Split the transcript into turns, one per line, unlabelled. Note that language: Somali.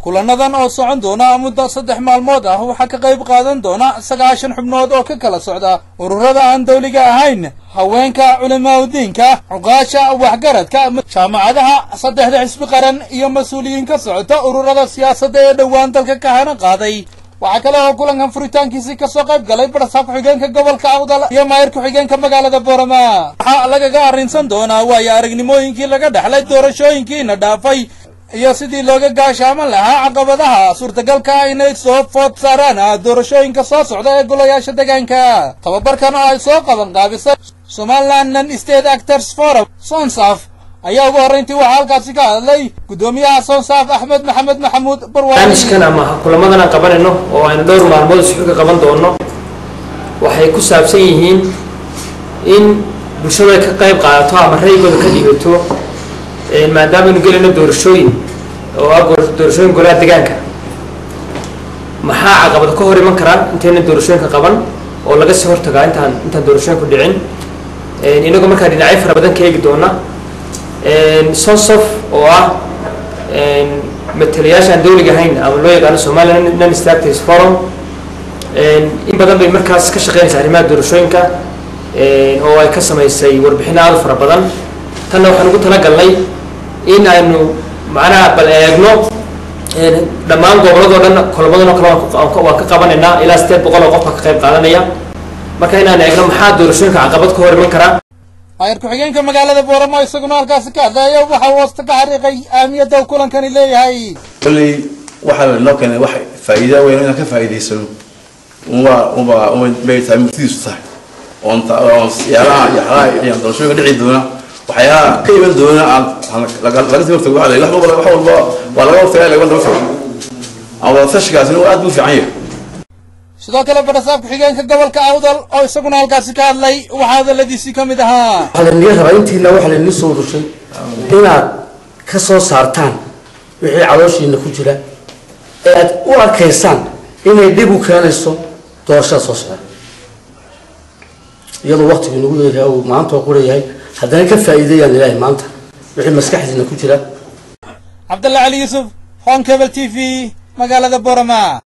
kulanadan oo socon doona muddo saddex maalmood ah waxaa ka qayb qaadan doona sagaashan xubnood oo ka kala socda ururada aan dawliga ahayn haweenka culimaadudiinka cuqaasha waxgaradka jaamacadaha saddexda xisbi qaran iyo mas-uuliyiin ka socota ururada siyaasadda ee dhowaan dalka ka hana qaaday waxaa kale oo kulankan furitaankiisii kasoo qayb galay barsaab ku-xigeenka gobolka awdal iyo maayir ku-xigeenka magaalada boorama waxaa lagaga arrinsan doonaa waayo aragnimooyinkii laga dhexlay doorashooyinkiina dhaafay iyo sidii looga gaashaaman lahaa caqabadaha suurtagalka ah inay soo food saaraan doorashooyinka soo socda ee golayaasha deegaanka tababarkan oo ay soo qaban qaabisay somaliland non state actors forum sonsaf ayaa ugu horrayntii waxaa halkaasi ka hadlay guddoomiyaha sonsaaf axmed maxamed maxamuud barwaani
barnaamijkan ama kulamadan aan qabanayno oo aynu dhowr maalmood isku ka qaban doono waxay ku saabsan yihiin in bulshadu ay ka qayb qaadato ama raygooda ka dhigato maadaama aynu gelayno doorashooyin oo ah doorashooyin golaha deegaanka maxaa caqabad ka hor iman karaa intayna doorashooyinka qaban oo laga sii hortagaa intaan intaan doorashooyinku dhicin inagoo markaa dhinacyo fara badan ka eegi doona sonsof oo ah matalayaasha aan dawliga ahayn ama loo yaqaano somaliland non states forum in badan bay markaas ka shaqeynaysa arrimaha doorashooyinka oo ay ka samaysay warbixino aada u fara badan tanna waxaan ugu talagalnay in aynu macnaha bal eegno dhammaan goboladoo dhan kolomadan oo kale waan ka qabanaynaa ilaa sideed boqol oo qof baa ka qayb qaadanaya marka inaan eegno maxaa doorashooyinka caqabad ka hor iman karaa
maayir ku-xigeenka magaalada booramo isaguna halkaasi ka hadlaya waxa uu hoosta ka xariiqay ahmiyadda uu kulankani leeyahay
kolley waxaa lanoo keenay wax faa'iida weyn inaan ka faa'iidaysano uma uma uma bay tahay murtidiisu tahay oon oon siyaalaha iyo xalaha iyo doorashooyinka dhici doona waxyaalaha ka iman doona aan laga sii hortago wax wax walba wax walba waa laga hortagaa laga daba tago ama wadatashigaasina aad buu fiican yahay
sidoo kale barasaab ku-xigeenka gobolka awdal oo isaguna halkaasi ka hadlay waxaa hadaladiisii ka mid ahaa
waxaa lainaga rabaa intiina waxaa lainii soo rushay inaad ka soo saartaan wixii calooshiina ku jira ee aad u arkaysaan inay dhib u keenayso doorashada soo socda iyadoo waktigu nagu yeeryahay uu maanta oo qurayahay haddana ka faa'iideeyaan ilaahay maanta wixii maskaxdiina ku jira
cabdalla cali yuusuf hon cable t v magaalada borama